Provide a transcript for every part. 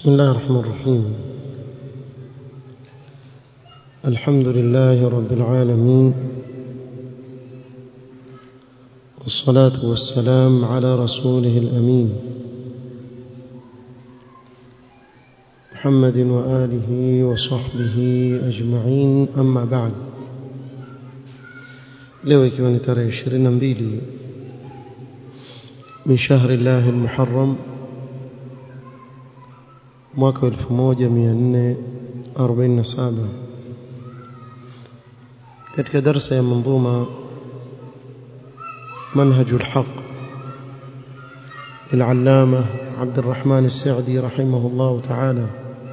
بسم الله الرحمن الرحيم الحمد لله رب العالمين والصلاة والسلام على رسوله الأمين محمد وآله وصحبه أجمعين أما بعد leo ikiwa ni tarehe 22 min shahri llahi almuharram mwaka 1447 katika darsa ya manzuma منهج الحق للعلامة عبد الرحمن السعدي رحمه الله تعالى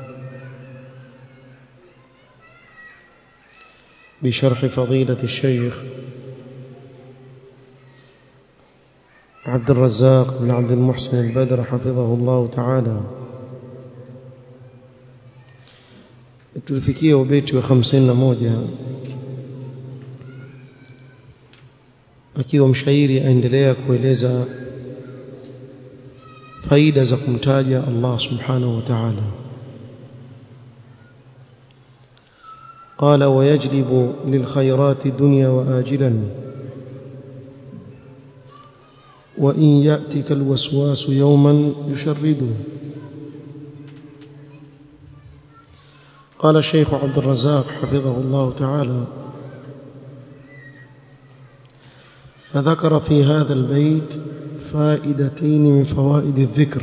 بشرح فضيلة الشيخ عبد الرزاق بن عبد المحسن البدر حفظه الله تعالى tulifikia ubeti wa 51 akiwa mshairi aendelea kueleza faida za kumtaja Allah subhanahu wa ta'ala قال ويجلب للخيرات دنيا وآجلا وإن يأتك الوسواس يوما يشرده قال الشيخ عبد الرزاق حفظه الله تعالى فذكر في هذا البيت فائدتين من فوائد الذكر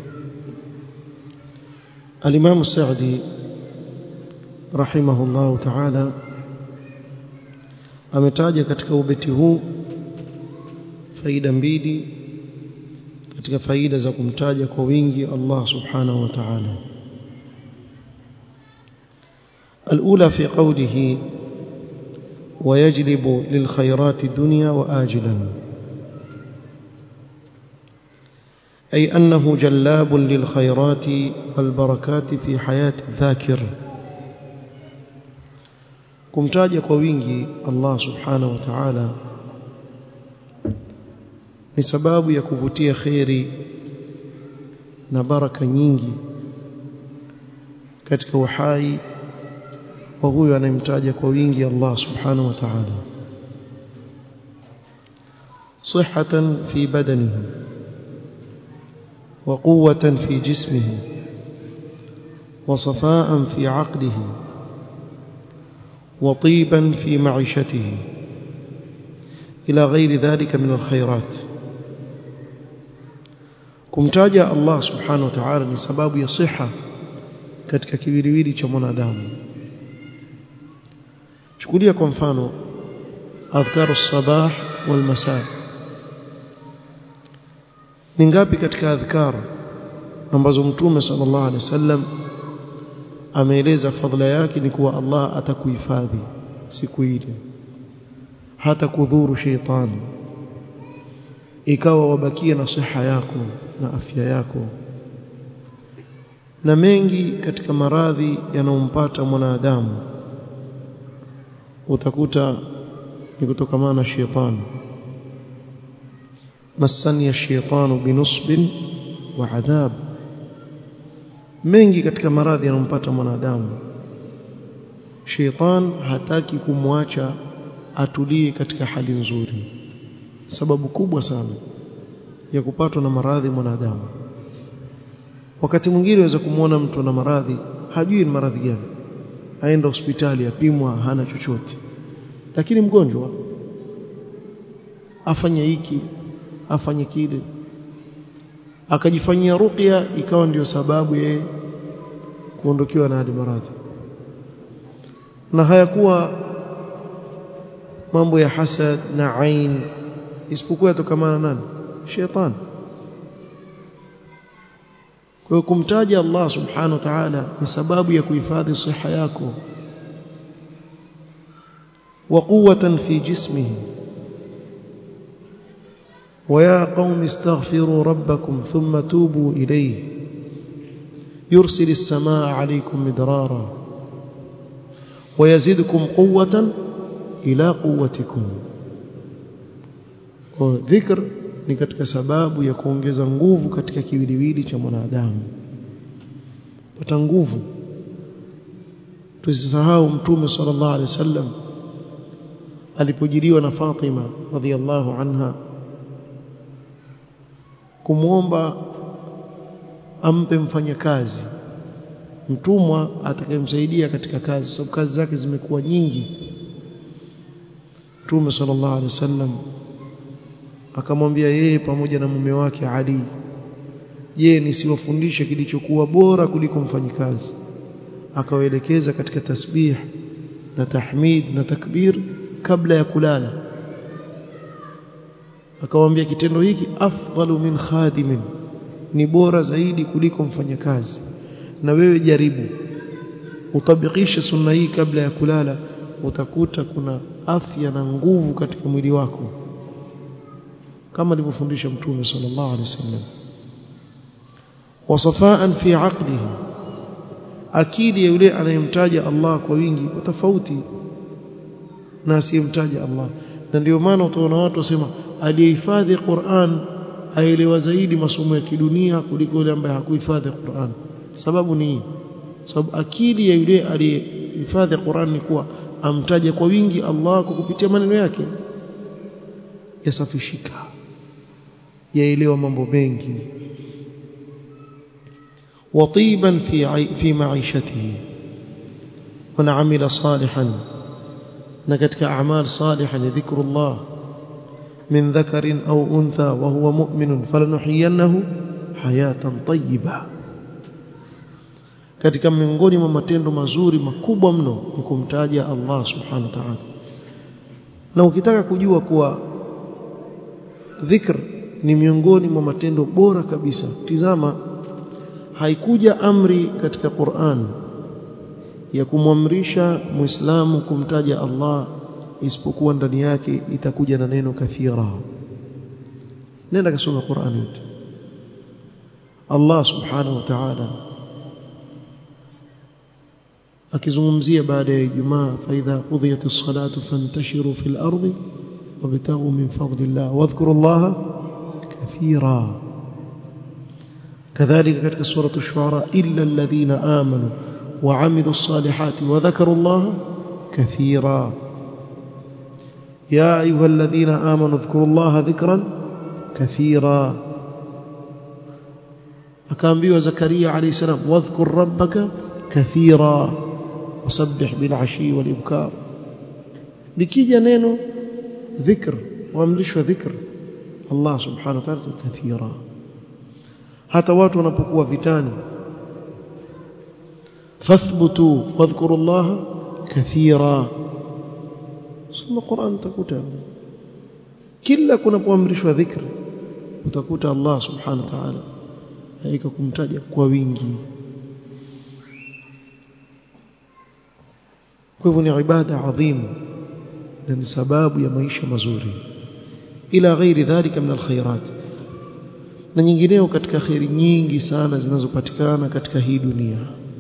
الإمام السعدي رحمه الله تعالى ametaja katika ubeti huu faida mbili katika faida za kumtaja kwa wingi Allah subhanahu wa ta'ala الأولى في قوله ويجلب للخيرات دنيا وآجلا أي أنه جلاب للخيرات والبركات في حياة الذاكر kumtaja kwa wingi Allah subhanahu wa ta'ala ni sababu ya kuvutia khairi na baraka nyingi katika uhai wa huyo anayemtaja kwa wingi Allah subhanahu wa ta'ala صحة في بدنه وقوة في جسمه وصفاء في عقله وطيبا في معيشته إلى غير ذلك من الخيرات kumtaja Allah subhanahu wa ta'ala ni sababu ya siha katika kiwiliwili cha mwanadamu chukulia kwa mfano adhkaru sabah wal masa ni ngapi katika adhkar ambazo mtume sallallahu alaihi wasallam ameeleza fadhila yake ni kuwa Allah atakuhifadhi siku ile hata kudhuru sheitani ikawa wabakia na siha yako na afya yako na mengi katika maradhi yanayompata mwanadamu utakuta ni kutokamana na sheitani masani ya sheitanu binusbin wa adhab mengi katika maradhi yanayompata mwanadamu sheitan hataki kumwacha atulie katika hali nzuri sababu kubwa sana ya kupatwa na maradhi mwanadamu wakati mwingine unaweza kumwona mtu na maradhi hajui ni maradhi gani aenda hospitali apimwa hana chochote lakini mgonjwa afanye hiki afanye kile akajifanyia ruqya ikawa ndiyo sababu yeye kuondokewa na hadi maradhi na hayakuwa mambo ya hasad na ain isipokuwa yatokamana nani shetani kwa kumtaja Allah subhanahu wa ta'ala ni sababu ya kuhifadhi siha yako wa quwwatan fi jismihi ويا قوم استغفروا ربكم ثم توبوا إليه يرسل السماء عليكم مدرارا ويزدكم قوة ila quwwatikum kwa dhikr ni katika sababu ya kuongeza nguvu katika kiwiliwili cha mwanadamu pata nguvu tusisahau mtume sallallahu alaihi wasallam alipojiliwa na Fatima radhiallahu anha kumwomba ampe mfanyakazi mtumwa atakayemsaidia katika kazi sababu kazi zake zimekuwa nyingi Mtume sallallahu alaihi wasallam akamwambia yeye pamoja na mume wake Ali je nisiwafundishe kilichokuwa bora kuliko mfanyikazi akawaelekeza katika tasbih na tahmid na takbir kabla ya kulala akamwambia kitendo hiki afdalu min khadimin ni bora zaidi kuliko mfanyakazi na wewe jaribu utabikishe sunna hii kabla ya kulala utakuta kuna afya na nguvu katika mwili wako kama alivyofundisha mtume sallallahu alaihi wasallam wasafaan fi aqlihi akili ya yule anayemtaja Allah kwa wingi tofauti na asiyemtaja Allah na ndio maana utaona watu wasema aliyehifadhi Qur'an aelewa zaidi masomo ya kidunia kuliko yule ambaye hakuhifadhi Qur'an sababu ni sababu akili ya yule aliyehifadhi Qur'an ni kuwa amtaja kwa wingi Allah kwa kupitia maneno yake yasafishika yaelewa mambo mengi وطيبا في في معيشته من عمل صالحا نكتك أعمال صالحا ذكر الله من ذكر أو أنثى وهو مؤمن فلنحيينه حياة طيبة katika miongoni mwa matendo mazuri makubwa mno ni kumtaja Allah subhanahu wa ta'ala na ukitaka kujua kuwa dhikr ni miongoni mwa matendo bora kabisa tizama haikuja amri katika Qur'an ya kumwamrisha Muislamu kumtaja Allah isipokuwa ndani yake itakuja na neno kathira nenda kasoma Qur'an yote Allah subhanahu wa ta'ala akizungumzia baada ya Ijumaa fa idha qudiyatis salatu fantashiru fil ardi wabtaghu min fadlillah wadhkuru Allah kathira كذلك كتك سورة الشعراء إلا الذين آمنوا وعملوا الصالحات وذكروا الله كثيرا يا أيها الذين آمنوا اذكروا الله ذكرا كثيرا أكان بيو زكريا عليه السلام واذكر ربك كثيرا وسبح بالعشي والإبكار لكي جنينه ذكر واملش ذكر الله سبحانه وتعالى كثيرا hata watu wanapokuwa vitani fathbutu wadhkurullaha kathira soma Qur'an utakuta kila kunapoamrishwa dhikri utakuta Allah subhanahu wa ta'ala haika kumtaja kwa wingi kwa hivyo ni ibada adhimu na ni sababu ya maisha mazuri ila ghairi dhalika min alkhairat na nyingineo katika khairi nyingi sana zinazopatikana katika hii dunia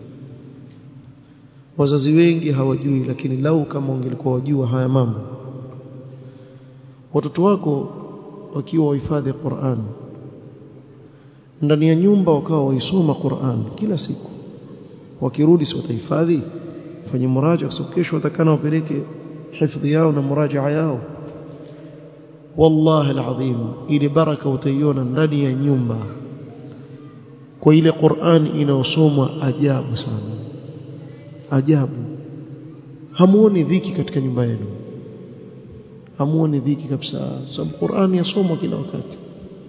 wazazi wengi hawajui lakini lau kama wangelikuwa wajua haya mambo watoto wako wakiwa wahifadhi Qur'an ndani ya nyumba wakawa waisoma Qur'an kila siku wakirudi si watahifadhi fanye muraja kwa sababu kesho watakana wapeleke hifadhi yao na murajaa yao wallahi alazim ile baraka utaiona ndani ya nyumba kwa ile Qur'an inayosomwa ajabu sana ajabu hamuoni dhiki katika nyumba yenu hamuoni dhiki kabisa sababu Qur'an yasomwa kila wakati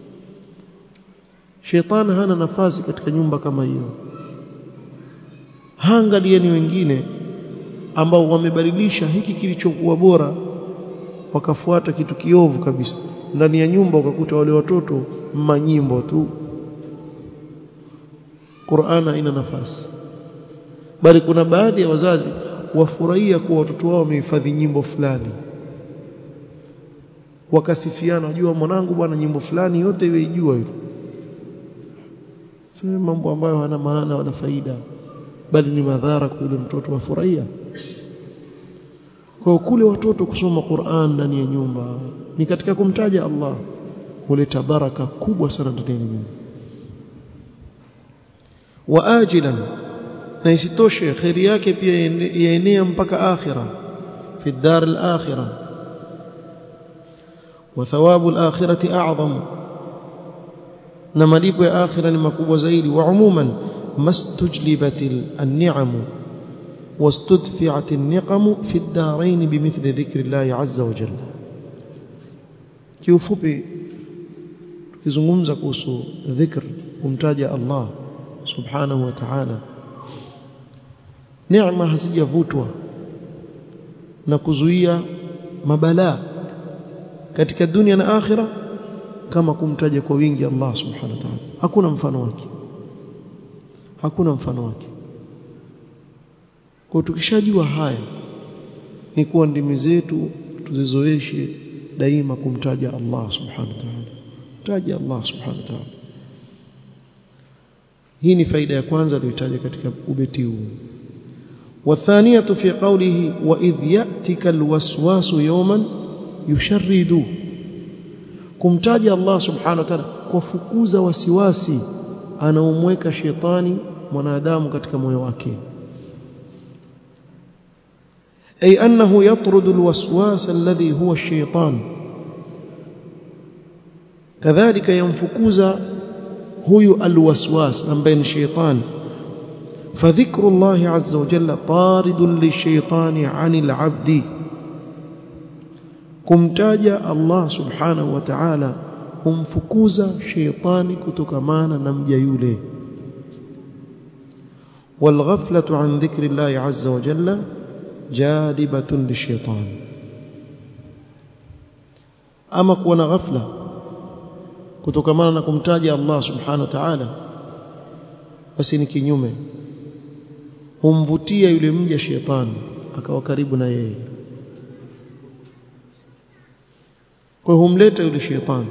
shetani hana nafasi katika nyumba kama hiyo haangalieni wengine ambao wamebadilisha hiki kilichokuwa bora wakafuata kitu kiovu kabisa ndani ya nyumba ukakuta wale watoto manyimbo tu Qur'ana ina nafasi bali kuna baadhi ya wazazi wafurahia kuwa watoto wao wamehifadhi nyimbo fulani wakasifiana wajua mwanangu bwana nyimbo fulani yote iwe ijua hiyo si mambo ambayo hana maana wala faida bali ni madhara kwa yule mtoto wafurahia kwa kule watoto kusoma Qur'an ndani ya nyumba ni katika kumtaja Allah huleta baraka kubwa sana ndani ya nyumba wa ajilan na isitoshe khairi yake pia yaenea mpaka akhira fi dar al-akhirah wa thawabu al-akhirati a'zam na malipo ya akhira ni makubwa zaidi wa umuman mastujlibat an-ni'am واستدفعت النقم في الدارين بمثل ذكر الله عز وجل kiufupi tukizungumza kuhusu dhikr kumtaja Allah subhanahu wa ta'ala neema hazijavutwa na kuzuia mabalaa katika dunia na akhira kama kumtaja kwa wingi Allah subhanahu wa ta'ala hakuna mfano wake hakuna mfano wake kwa tukishajua haya ni kuwa ndimi zetu tuzizoeshe daima kumtaja Allah subhanahu wa ta'ala taja Allah subhanahu wa ta'ala hii ni faida ya kwanza aliyotaja katika ubeti huu والثانيه في قوله واذ ياتك الوسواس يوما يشرد kumtaja Allah subhanahu wa ta'ala kufukuza wasiwasi anaomweka shetani mwanadamu katika moyo wake أي أنه يطرد الوسواس الذي هو الشيطان كذلك ينفكوز هو الوسواس من بين الشيطان فذكر الله عز وجل طارد للشيطان عن العبد kumtaja Allah subhanahu wa ta'ala humfukuza sheitani kutokamana na mja yule والغفلة عن ذكر الله عز وجل جالبة للشيطان أما كون غفلة kutokamana na kumtaja Allah subhanahu wa ta'ala basi ni kinyume humvutia yule mja shetani akawa karibu na yeye kwa humleta yule shetani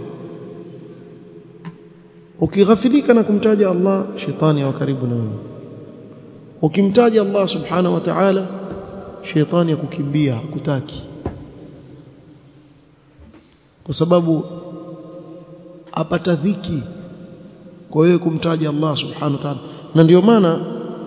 ukighafilika na kumtaja Allah shetani awa karibu na wewe ukimtaja Allah subhanahu wa ta'ala shetani akukimbia hakutaki kwa sababu apata dhiki kwa wewe kumtaja Allah subhanahu wa ta'ala na ndio maana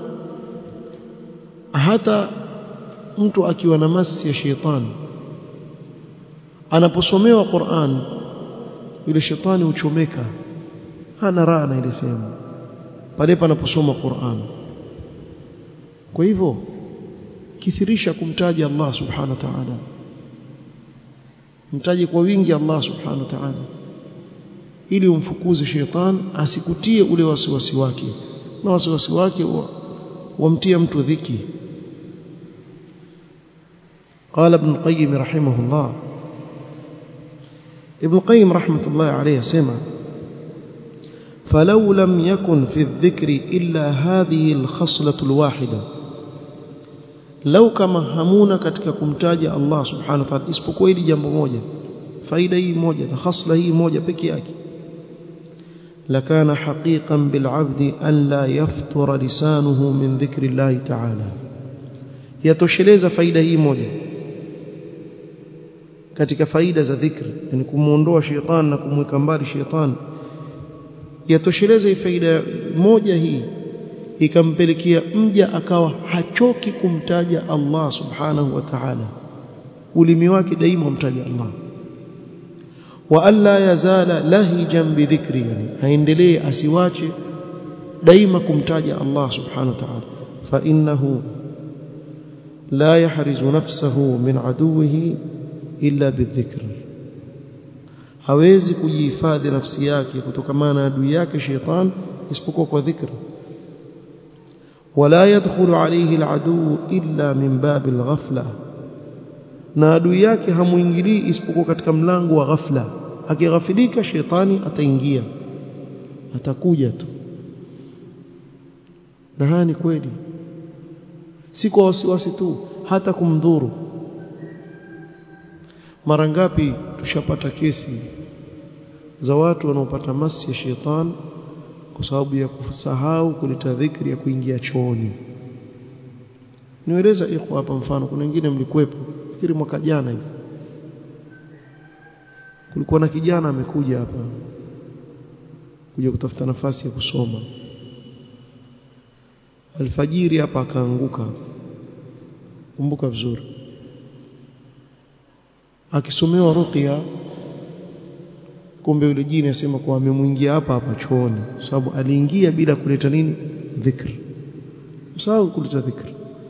hata mtu akiwa na masi ya shetani anaposomewa Qur'an yule shetani uchomeka hana raha na ile sehemu pale panaposoma Qur'an kwa hivyo kithirisha kumtaja Allah subhanahu wa ta'ala mtaje kwa wingi Allah subhanahu wa ta'ala ili umfukuze shetani asikutie ule wasiwasi wake na wasiwasi wake wamtia mtu dhiki قال ابن القيم رحمه الله ابن القيم رحمة الله عليه سمع فلو لم يكن في الذكر إلا هذه الخصلة الواحدة لو كما همونا katika kumtaja Allah subhanahu wa ta'ala isipokuwa hili jambo moja faida hii moja na khasla hii moja peke yake لكان حقيقا بالعبد أن لا يفتر لسانه من ذكر الله تعالى yatosheleza faida hii moja katika faida za dhikri yani kumuondoa shetani na kumweka mbali shetani yatosheleza faida moja hii ikampelekea mja akawa hachoki kumtaja Allah subhanahu wa ta'ala ulimi wake daima umtaja Allah wa alla yazala lahijan bidhikri yani aendelee asiwache daima kumtaja Allah subhanahu wa ta'ala fa innahu la yahrizu nafsahu min aduwihi illa bidhikr hawezi kujihifadhi nafsi yake kutokana na adui yake sheitan isipokuwa kwa dhikr ولا يدخل عليه العدو إلا من باب الغفلة na adui yake hamuingilii isipokuwa katika mlango wa ghafla akighafilika shetani ataingia atakuja tu na haya ni kweli si kwa wasiwasi tu hata kumdhuru mara ngapi tushapata kesi za watu wanaopata masi ya shetani kwa sababu ya kusahau kuleta dhikri ya kuingia chooni nieleza iko hapa mfano kuna wengine mlikuwepo fikiri mwaka jana hivi kulikuwa na kijana amekuja hapa kuja kutafuta nafasi ya kusoma alfajiri hapa akaanguka kumbuka vizuri akisomewa ruqya kumbe yule jini asema kwa amemwingia hapa hapa chooni sababu aliingia bila kuleta nini dhikr msahau kuleta dhikr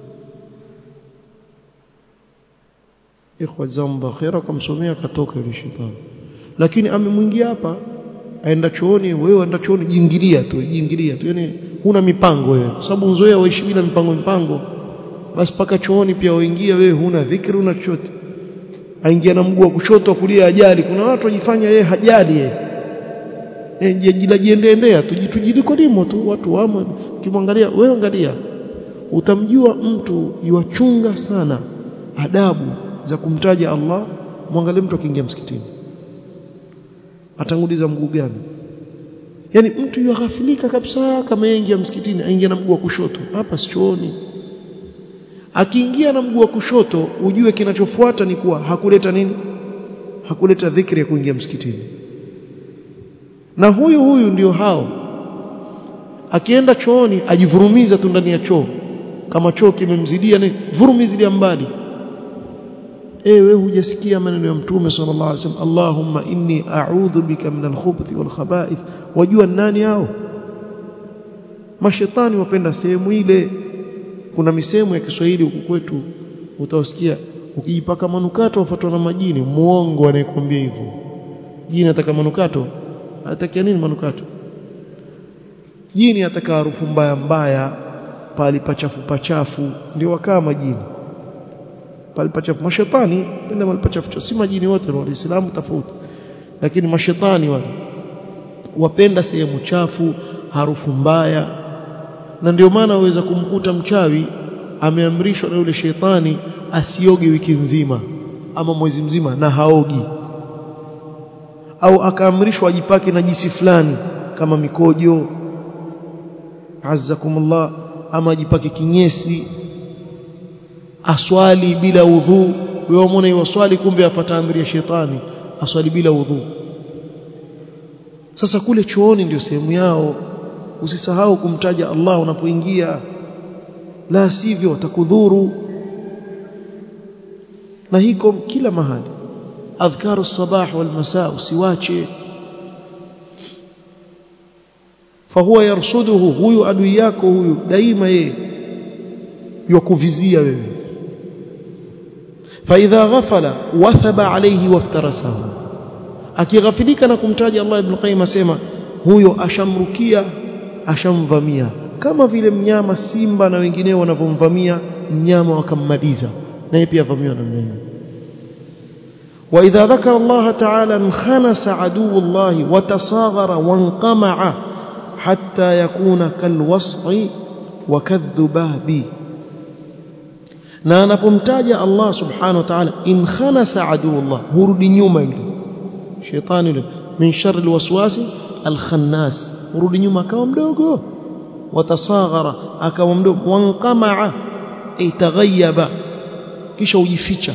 ikhwa zamba khaira kumsomea katoka yule shetani lakini amemwingia hapa aenda chooni wewe aenda chooni jingilia tu jingilia tu yani huna mipango wewe kwa sababu uzoea waishi bila mipango mipango basi paka chooni pia waingia wewe huna dhikri una chochote aingia na mguu wa kushoto kulia ajali kuna watu wajifanya yeye hajali yeye eh jiendeendea tujiliko limo tu watu wamo kimwangalia wewe angalia utamjua mtu yuachunga sana adabu za kumtaja Allah mwangalie mtu akiingia msikitini atanguliza mguu gani yani mtu yughafilika kabisa kama aingia msikitini aingia na mguu wa kushoto hapa sichooni akiingia na mguu wa kushoto ujue kinachofuata ni kuwa hakuleta nini hakuleta dhikri ya kuingia msikitini na huyu huyu ndio hao akienda chooni ajivurumiza tu ndani ya choo kama choo kimemzidia ni vurumizilia mbali ewe hujasikia maneno ya mtume sallallahu alaihi wasallam Allahumma inni a'udhu bika min al-khubuthi wal khaba'ith wajua nani hao mashetani wapenda sehemu ile kuna misemo ya Kiswahili huku kwetu utawasikia ukijipaka manukato wafuatwa na majini muongo anayekwambia hivyo jini ataka manukato atakia nini manukato jini ataka harufu mbaya mbaya pali pachafu pachafu ndio wakaa majini pali pachafu mashetani penda pali pachafu si majini wote wa Uislamu tofauti lakini mashetani wale wapenda sehemu chafu harufu mbaya na ndio maana waweza kumkuta mchawi ameamrishwa na yule shetani asioge wiki nzima ama mwezi mzima na haogi au akaamrishwa ajipake na jisi fulani kama mikojo azzakumullah ama ajipake kinyesi aswali bila udhu wewe umeona hiyo swali kumbe afuata amri ya shetani aswali bila udhu sasa kule chooni ndio sehemu yao usisahau kumtaja Allah unapoingia la sivyo watakudhuru na hiko kila mahali adhkaru sabah wal masaa usiwache fahuwa yarsuduhu huyu adui yako huyu daima yeye yakuvizia wewe فإذا غفل وثب عليه وافترسه akighafilika na kumtaja Allah ibn Qayyim asema huyo ashamrukia ashamvamia kama vile mnyama simba na wengineo wanavyomvamia mnyama wakammaliza naye pia avamiwa na mnyama وإذا ذكر الله تعالى انخنس عدو الله وتصاغر وانقمع حتى يكون كالوصع وكالذباب na anapomtaja Allah subhanahu wa ta'ala in khanasa aduullah hurudi nyuma yule shetani yule min sharri alwaswasi alkhannas hurudi nyuma akawa mdogo watasaghara akawa mdogo wanqamaa itaghayyaba kisha ujificha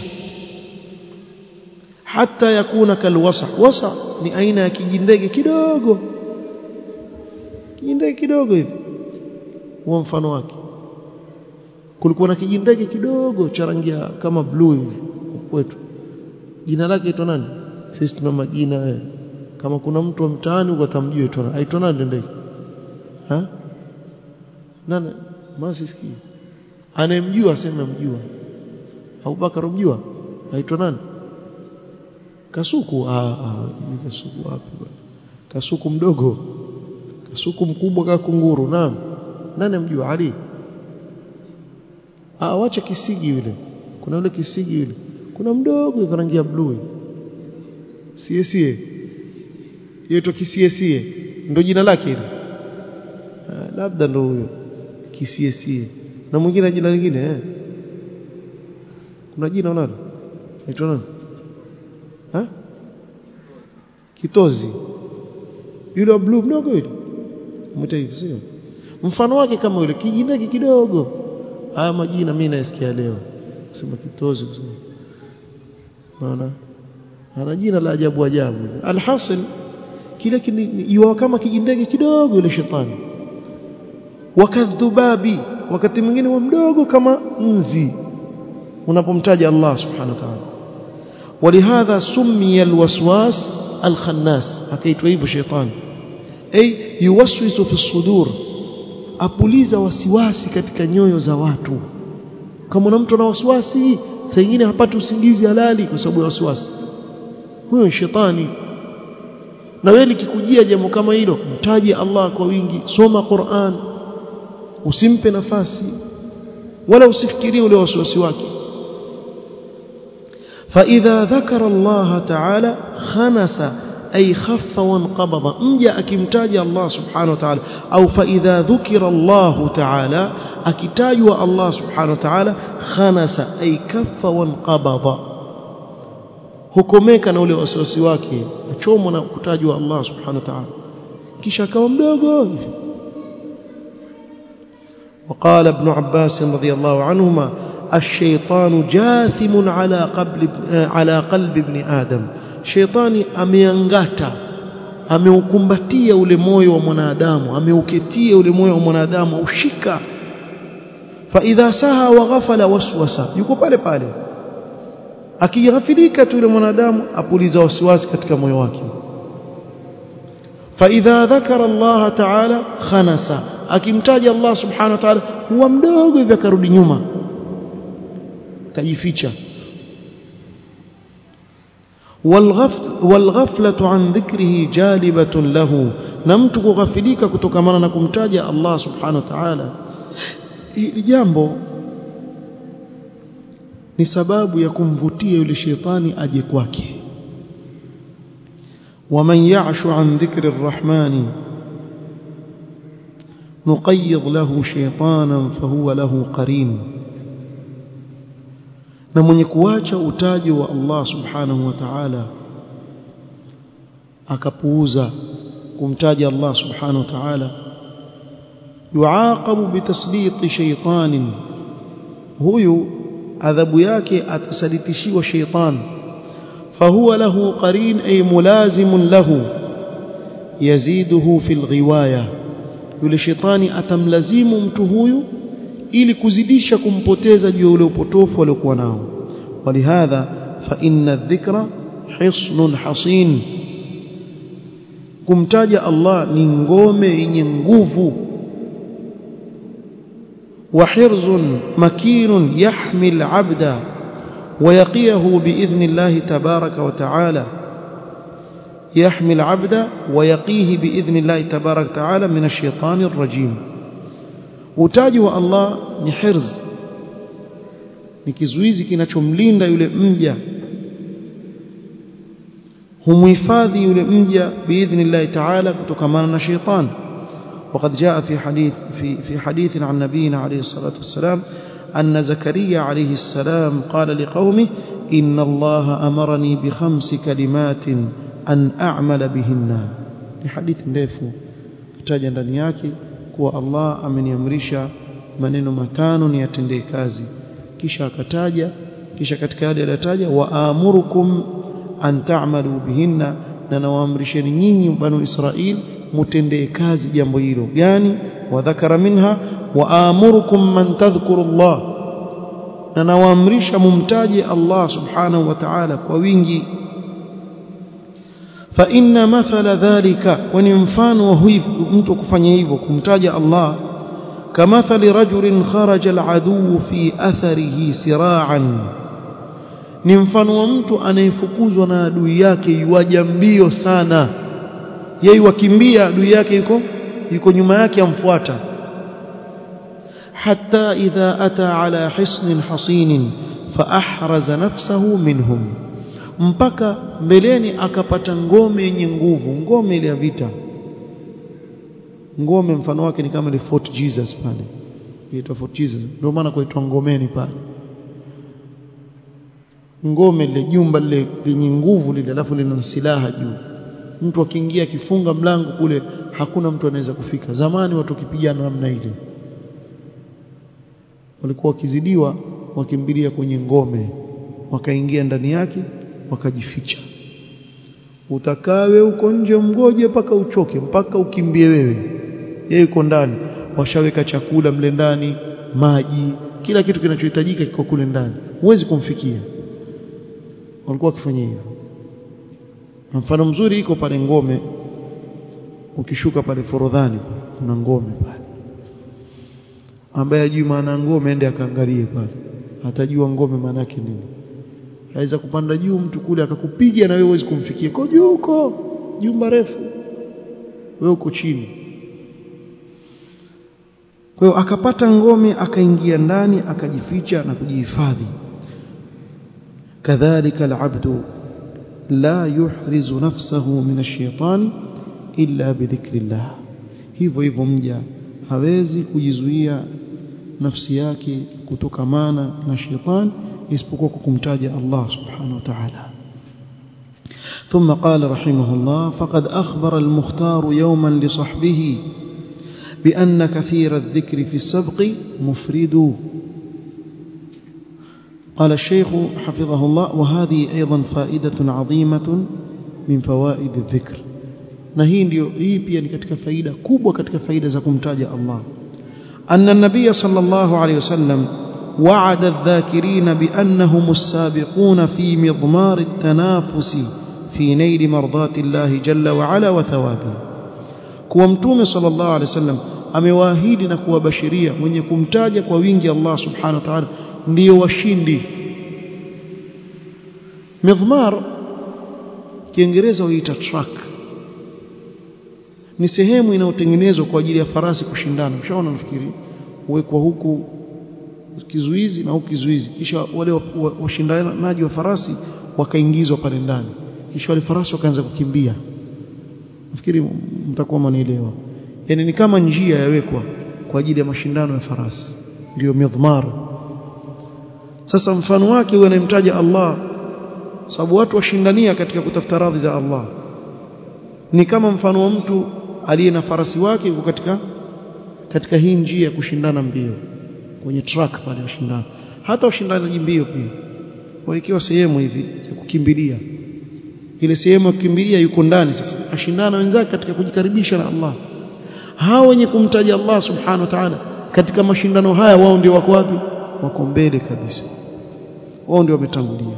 hata yakuna kalwasa wasa ni aina ya kijindege kidogo kijindege kidogo hivi huwa mfano wake kulikuwa na kijindege kidogo cha rangi kama blue hivi kwetu jina lake aitwa nani sisi tuna majina wewe kama kuna mtu wa mtaani uko atamjua aitwa aitwa nani ndege ha nani masiski anayemjua aseme mjua Abubakar mjua aitwa nani kasuku ah ah ni kasuku wapi bwana kasuku mdogo kasuku mkubwa kama kunguru naam nani mjua Ali ah wacha kisigi yule kuna yule kisigi yule kuna mdogo yuko rangi ya blue sie sie yeto kisie sie ndo jina lake hilo labda ndo huyo kisie sie na mwingine jina lingine eh kuna jina unalo aitwa nani ha kitozi yule wa blue mdogo yule mwita hivi sio mfano wake kama yule kijineki kidogo haya majina mimi nasikia leo sema kitozi kusema maana ana jina la ajabu ajabu alhasil kile yuwa kama kijindege kidogo yule shetani wakadhubabi wakati mwingine wa mdogo kama nzi unapomtaja Allah subhanahu wa ta'ala ولهذا سمي الوسواس الخناس akaitwa hivyo shetani ay yuwaswisu fi sudur apuliza wasiwasi katika nyoyo za watu kama una mtu ana wasiwasi saa nyingine hapati usingizi halali kwa sababu ya wasiwasi huyo shetani na wewe likikujia jambo kama hilo mtaje Allah kwa wingi soma Qur'an usimpe nafasi wala usifikirie ule wasiwasi wake فإذا ذكر الله تعالى خنس أي خف وانقبض مجا أكمتاج الله سبحانه وتعالى أو فإذا ذكر الله تعالى أكتاج الله سبحانه وتعالى خنس أي كف وانقبض hukomeka na ule wasiwasi wake achomwa na kutajwa Allah subhanahu wa ta'ala kisha akawa mdogo وقال ابن عباس رضي الله عنهما الشيطان جاثم على قلب على قلب ابن آدم شيطاني ameangata ameukumbatia ule moyo wa mwanadamu ameuketia ule moyo wa mwanadamu ushika فاذا سها وغفل وسوس yuko pale pale akighafilika tu yule mwanadamu apuliza wasiwasi katika moyo wake فاذا ذكر الله تعالى خنس akimtaja Allah subhanahu wa ta'ala huwa mdogo hivi akarudi nyuma kajificha والغفل والغفلة عن ذكره جالبة له na mtu kughafilika kutokamana na kumtaja Allah subhanahu wa ta'ala hili jambo ni sababu ya kumvutia yule shetani aje kwake ومن يعش عن ذكر الرحمن نقيض له شيطانا فهو له قرين na mwenye kuacha utaji wa Allah subhanahu wa ta'ala akapuuza kumtaja Allah subhanahu wa ta'ala yuaqabu bitaslit shaytanin huyu adhabu yake atasalitishiwa shaytan fahuwa lahu qarin ay mulazimun lahu yaziduhu fil ghiwaya yule shetani atamlazimu mtu huyu ili kuzidisha kumpoteza juu ya ule upotofu aliokuwa nao walihadha fa inna dhikra hisnun hasin kumtaja Allah ni ngome yenye nguvu وحرز مكين يحمي العبد ويقيه بإذن الله تبارك وتعالى يحمي العبد ويقيه بإذن الله تبارك وتعالى من الشيطان الرجيم utaji wa Allah ni hirz ni kizuizi kinachomlinda yule mja humhifadhi yule mja biidhnillah ta'ala kutokamana na sheitan وقد جاء في حديث في في حديث عن نبينا عليه الصلاه والسلام ان زكريا عليه السلام قال لقومه ان الله امرني بخمس كلمات ان اعمل بهن ni hadithi ndefu kutaja ndani yake kuwa Allah ameniamrisha maneno matano niyatendee kazi kisha akataja kisha katika yale aliyotaja wa amurukum an ta'malu bihinna na nawaamrisheni nyinyi banu Israil mutendee kazi jambo hilo yani wa dhakara minha wa amurukum man tadhkuru Allah na nawaamrisha mumtaje Allah subhanahu wa ta'ala kwa wingi fa inna mathala dhalika wani mfano wa mtu kufanya hivyo kumtaja Allah kamathali rajulin kharaja aladu fi atharihi sira'an ni mfano wa mtu anayefukuzwa na adui yake yuaja mbio sana yeye wakimbia adui yake yuko yuko nyuma yake amfuata hatta idha ata ala hisnin hasinin fa ahraza nafsahu minhum mpaka mbeleni akapata ngome yenye nguvu ngome ile ya vita ngome mfano wake ni kama ile Fort Jesus pale inaitwa Fort Jesus ndio maana kuitwa ngomeni pale ngome lile jumba lile lenye nguvu lile alafu lina silaha juu mtu akiingia akifunga mlango kule hakuna mtu anaweza kufika zamani watu wakipigana namna ile walikuwa wakizidiwa wakimbilia kwenye ngome wakaingia ndani yake wakajificha utakawe uko nje mgoje mpaka uchoke mpaka ukimbie wewe yeye yuko ndani washaweka chakula mle ndani maji kila kitu kinachohitajika kiko kule ndani huwezi kumfikia walikuwa wakifanya hivyo mfano mzuri iko pale ngome ukishuka pale forodhani kuna ngome pale ambaye ajui maana ngome ende akaangalie pale atajua ngome maana yake nini aweza kupanda juu mtu kule akakupiga na wewe huwezi kumfikia kwa juu huko jumba refu wewe uko chini kwa hiyo akapata ngome akaingia ndani akajificha na kujihifadhi kadhalika alabdu la yuhrizu nafsahu min ash-shaytani illa bidhikrillah hivyo hivyo mja hawezi kujizuia nafsi yake kutokamana na shetani isipokuwa kwa kumtaja Allah subhanahu wa ta'ala ثم قال رحمه الله فقد أخبر المختار يوما لصحبه بأن كثير الذكر في السبق مفرد قال الشيخ حفظه الله وهذه أيضا فائدة عظيمة من فوائد الذكر na hii ndio hii pia ni katika faida kubwa katika faida za kumtaja Allah anna an-nabiy sallallahu alayhi wasallam wa'ada adh-dhakirin bi annahum as-sabiqun fi midmar at-tanafus fi nail mardati Allah jalla wa ala wa thawabi kuwa mtume sallallahu alayhi wasallam amewaahidi na kuwabashiria mwenye kumtaja kwa wingi Allah subhanahu wa ta'ala ndio washindi midmar kiingereza huita track ni sehemu inayotengenezwa kwa ajili ya farasi kushindana ushaona nafikiri huwekwa huku kizuizi na huku kizuizi kisha wale washindanaji wa, wa, wa farasi wakaingizwa pale ndani kisha wale farasi wakaanza kukimbia nafikiri mtakuwa mnaelewa yani ni kama njia yawekwa kwa ajili ya mashindano ya farasi ndio midhmar sasa mfano wake huwa anayemtaja Allah sababu watu washindania katika kutafuta radhi za Allah ni kama mfano wa mtu aliye na farasi wake yuko katika katika hii njia ya kushindana mbio kwenye track pale washindana hata washindanaji mbio pia waikiwa sehemu hivi ya kukimbilia ile sehemu ya kukimbilia yuko ndani sasa ashindana wenzake katika kujikaribisha na Allah hao wenye kumtaja Allah subhanahu wa ta'ala katika mashindano haya wao ndio wako wapi wako mbele kabisa wao ndio wametangulia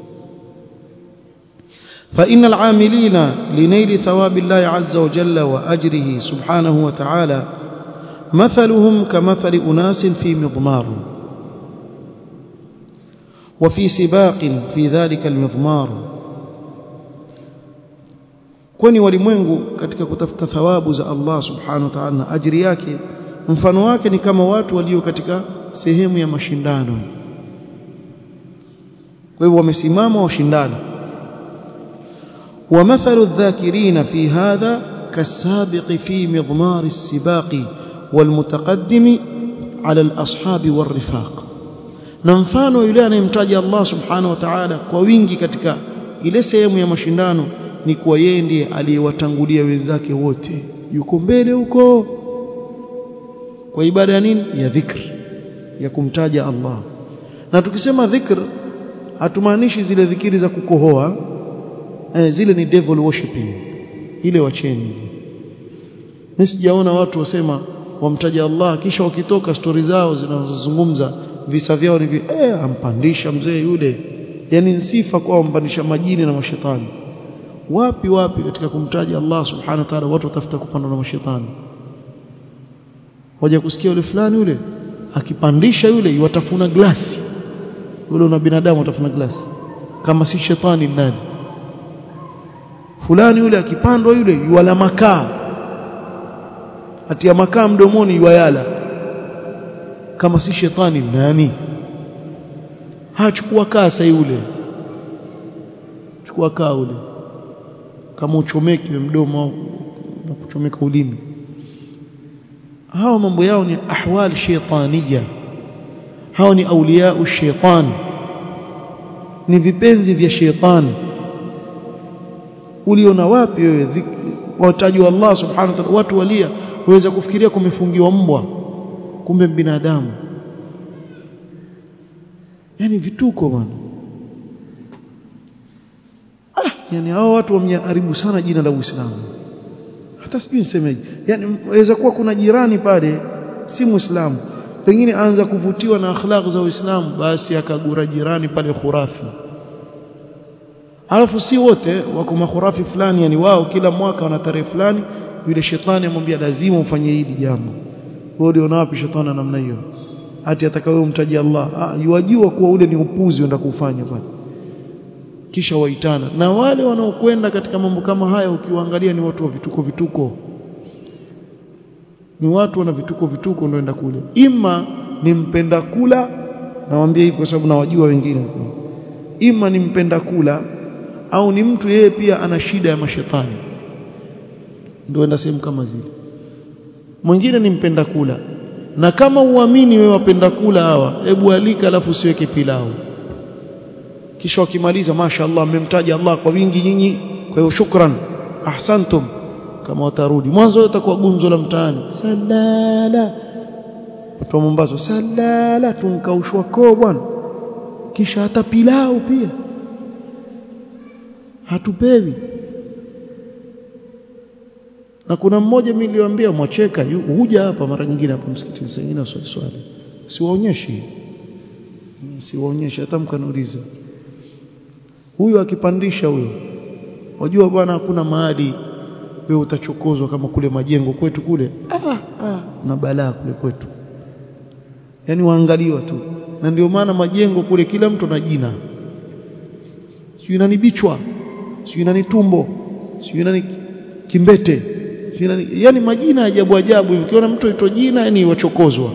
فإن العاملين لنيل ثواب الله عز وجل وأجره سبحانه وتعالى مثلهم كمثل أناس في مضمار وفي سباق في ذلك المضمار kwani walimwengu katika kutafuta thawabu za Allah subhanahu wa ta'ala na ajiri yake mfano wake ni kama watu walio katika sehemu ya mashindano kwa hivyo wamesimama washindana ومثل الذاكرين في هذا كالسابق في مضمار السباق والمتقدم على الأصحاب والرفاق na mfano yule anayemtaja Allah subhanahu wa ta'ala kwa wingi katika ile sehemu ya mashindano ni kuwa yeye ndiye aliyewatangulia wenzake wote yuko mbele huko kwa ibada ya nini ya dhikr ya kumtaja Allah na tukisema dhikr hatumaanishi zile dhikiri za kukohoa eh, zile ni devil worshiping ile wacheni mimi sijaona watu wasema wamtaja Allah kisha wakitoka stori zao zinazozungumza visa vyao ni vi, eh ampandisha mzee yule yani sifa kwa ampandisha majini na mashetani wapi wapi katika kumtaja Allah subhanahu wa ta'ala watu watafuta kupandwa na mashetani waje kusikia yule fulani yule akipandisha yule yuwatafuna glasi yule una binadamu atafuna glasi kama si shetani nani fulani yule akipandwa yule yuwala makaa atia makaa mdomoni yuwayala kama si shetani nani hachukua kasa yule chukua kaa ule kama uchomeke mdomo na kuchomeka ulimi hao mambo yao ni ahwal shaytaniya hao ni auliya shaytan ni vipenzi vya shaytan uliona wapi wewe watajwa Allah subhanahu wa ta'ala watu walia waweza kufikiria kumefungiwa mbwa kumbe binadamu yani vituko bwana ah yani hao watu wameharibu sana jina la Uislamu hata sijui nisemeje yani waweza kuwa kuna jirani pale si muislamu pengine anza kuvutiwa na akhlaq za Uislamu basi akagura jirani pale khurafi alafu si wote wako makhurafi fulani yani wao kila mwaka wana tarehe fulani yule shetani amwambia lazima ufanye hili jambo wewe uliona wapi shetani namna hiyo hati atakawe umtaji Allah ah yuwajua kuwa ule ni upuzi uenda kufanya pale kisha waitana na wale wanaokwenda katika mambo kama haya ukiwaangalia ni watu wa vituko vituko ni watu wana vituko vituko ndio enda kule ima ni mpenda kula nawaambia hivi kwa sababu nawajua wengine ima ni mpenda kula au ni mtu yeye pia ana shida ya mashetani ndio enda sehemu kama zile mwingine ni mpenda kula na kama uamini wewe wapenda kula hawa hebu alika alafu usiweke pilau kisha wakimaliza mashaallah mmemtaja Allah kwa wingi nyinyi kwa hiyo shukran ahsantum kama watarudi mwanzo utakuwa gunzo la mtaani salala watu wa Mombasa salala tunkaushwa koo bwana kisha hata pilau pia hatupewi na kuna mmoja mimi niliwaambia mwacheka huja hapa mara nyingine hapa msikitini sengine swali swali siwaonyeshi siwaonyeshi hata mkaniuliza huyo akipandisha huyo wajua bwana hakuna mahali wewe utachokozwa kama kule majengo kwetu kule ah, ah, na balaa kule kwetu yani waangaliwa tu na ndio maana majengo kule kila mtu na jina sio nani bichwa sio nani tumbo sio nani kimbete sio nani yani majina ajabu ajabu ukiona mtu aitwa jina yani wachokozwa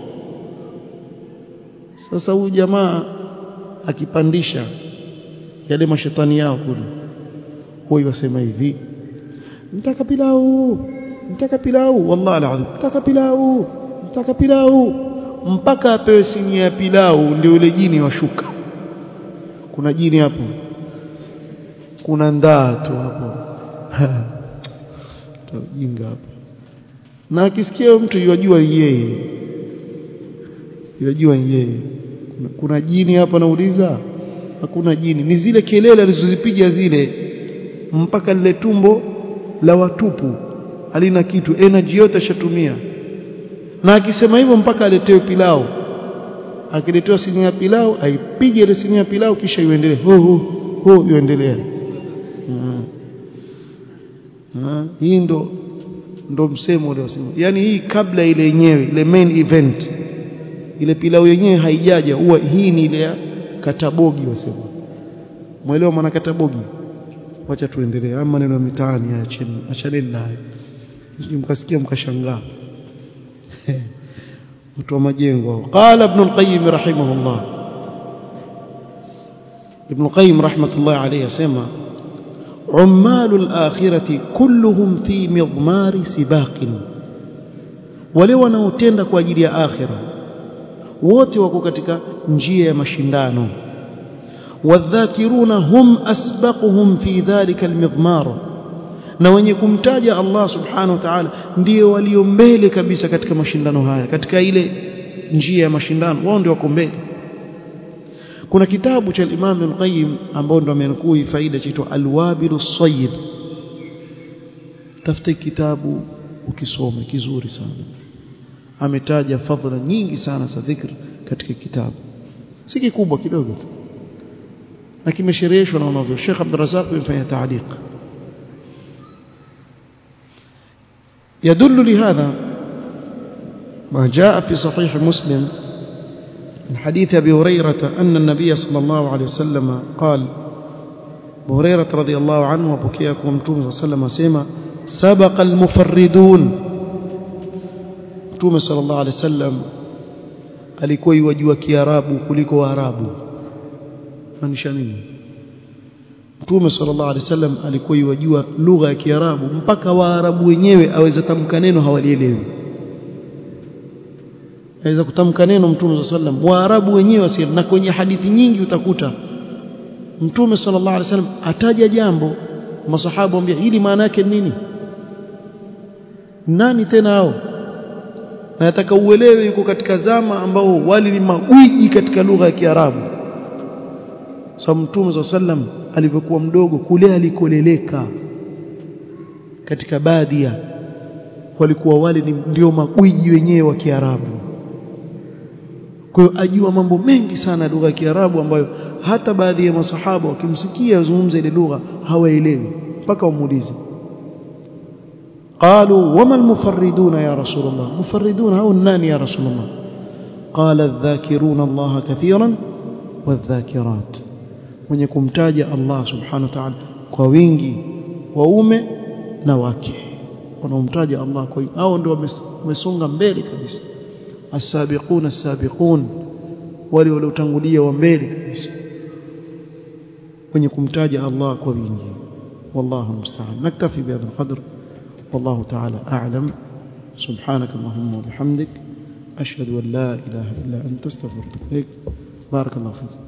sasa huyu jamaa akipandisha yale mashetani yao kule huyo wasema hivi mtaka pilau mtaka pilau wallahi alazim mtaka pilau mtaka pilau mpaka apewe sinia ya pilau ndio yule jini washuka kuna jini hapo kuna ndaa tu hapo tajinga hapo na akisikia mtu yajua yeye yajua yeye kuna, kuna jini hapa nauliza hakuna jini ni zile kelele alizozipiga zile mpaka lile tumbo la watupu halina kitu energy yote ashatumia na akisema hivyo mpaka aletewe pilau akiletewa sinia ya pilau aipige ile sinia ya pilau kisha iendelee ho ho ho iendelee hii ndo ndo msemo ule wasema yani hii kabla ile yenyewe ile main event ile pilau yenyewe haijaja huwa hii ni ile ya katabogi wasema mwelewa maana katabogi wacha tuendelee ama maneno ya mitaani acheni achaneni nayo mkasikia mkashangaa mtu wa majengo qala ibn al-qayyim rahimahullah ibn al-qayyim rahmatullah alayhi yasema عمال الآخرة كلهم في مضمار سباق wale wanaotenda kwa ajili ya akhira wote wako katika njia ya mashindano wadhakiruna hum asbaquhum fi dhalika almidmar na wenye kumtaja Allah subhanahu wa ta'ala ndio walio mbele kabisa katika mashindano haya katika ile njia ya mashindano wao ndio wako mbele kuna kitabu cha Imam Ibn Qayyim ambao ndo amenukuu faida chaitwa Al-Wabil Sayyib tafuta kitabu ukisome kizuri sana ametaja fadhila nyingi sana za dhikr katika kitabu si kikubwa kidogo tu na kimeshereheshwa na wanavyo Sheikh Abdul Razak amefanya taaliq يدل لهذا ما جاء في صحيح مسلم من حديث أبي هريرة أن النبي صلى الله عليه وسلم قال أبو هريرة رضي الله عنه وبكيكم متوم صلى الله عليه وسلم سيما سبق المفردون متوم صلى الله عليه وسلم alikuwa iwajua kiarabu kuliko waarabu maanisha nini mtume sallallahu alaihi wasallam alikuwa iwajua lugha ya kiarabu mpaka waarabu wenyewe aweza tamka neno hawalielewi aweza kutamka neno mtume sallam waarabu wenyewe wasi na kwenye hadithi nyingi utakuta mtume sallallahu alaihi wasallam ataja jambo masahaba wambia hili maana yake nini nani tena hao na nataka uelewe yuko katika zama ambao wali ni magwiji katika lugha ya Kiarabu sababu mtume sallam alivyokuwa mdogo kule alikoleleka katika baadhi walikuwa wale ni ndio magwiji wenyewe wa Kiarabu kwa hiyo ajua mambo mengi sana lugha ya Kiarabu ambayo hata baadhi ya masahaba wakimsikia azungumza ile lugha hawaelewi mpaka wamuulize قالوا وما المفردون يا رسول الله مفردون هؤلاء النان يا رسول الله قال الذاكرون الله كثيرا والذاكرات wenye kumtaja Allah subhanahu wa ta'ala kwa wingi waume na wake wanaomtaja Allah kwa hao ndio wamesonga mbele kabisa as-sabiqun as-sabiqun wale waliotangulia wa mbele kabisa wenye kumtaja Allah kwa wingi wallahu musta'an naktafi bihadha al-qadr والله تعالى أعلم سبحانك اللهم وبحمدك أشهد أن لا إله إلا أنت استغفرك بارك الله فيك